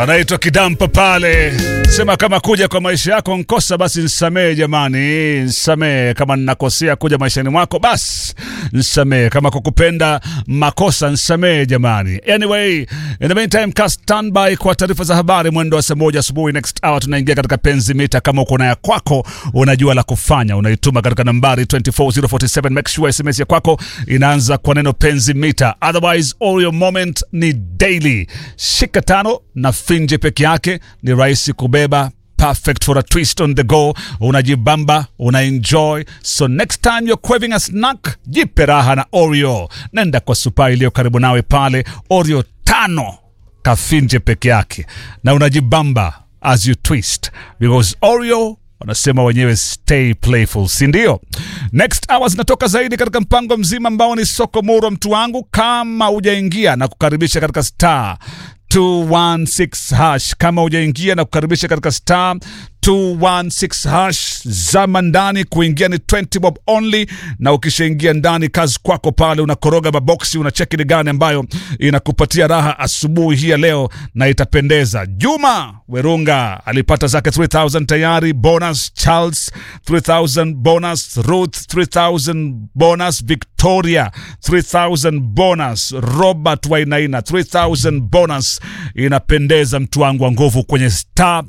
anaitwa Kidampa pale, sema kama kuja kwa maisha yako nkosa, basi nsamehe jamani, nsamehe kama ninakosea kuja maishani mwako, basi nsamehe kama kukupenda makosa, nsamehe jamani. Anyway, in the meantime, ka standby kwa taarifa za habari mwendo wa saa moja asubuhi. Next hour tunaingia katika penzi mita. Kama uko na ya kwako, unajua la kufanya, unaituma katika nambari 24047. Make sure SMS ya kwako inaanza kwa neno penzi mita, otherwise all your moment ni daily. Shika tano na finje peke yake ni rahisi kubeba perfect for a twist on the go unajibamba una enjoy so next time you're craving a snack jipe raha na oreo nenda kwa supa iliyo karibu nawe pale oreo tano kafinje peke yake na unajibamba as you twist because oreo wanasema wenyewe stay playful si ndio next hour zinatoka zaidi katika mpango mzima ambao ni soko murwa mtu wangu kama hujaingia na kukaribisha katika star 216 hash kama hujaingia na kukaribisha katika star 216 hash zama ndani kuingia ni 20 bob only na ukishaingia ndani kazi kwako pale unakoroga maboksi unacheki ni gani ambayo inakupatia raha asubuhi hii ya leo na itapendeza juma werunga alipata zake 3000 tayari bonus charles 3000 bonus ruth 3000 bonus victoria 3000 bonus robert wainaina 3000 bonus inapendeza mtu wangu wa nguvu kwenye star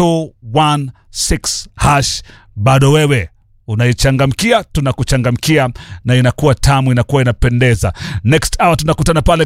216 hash bado wewe unaichangamkia tunakuchangamkia na inakuwa tamu inakuwa inapendeza next hour tunakutana pale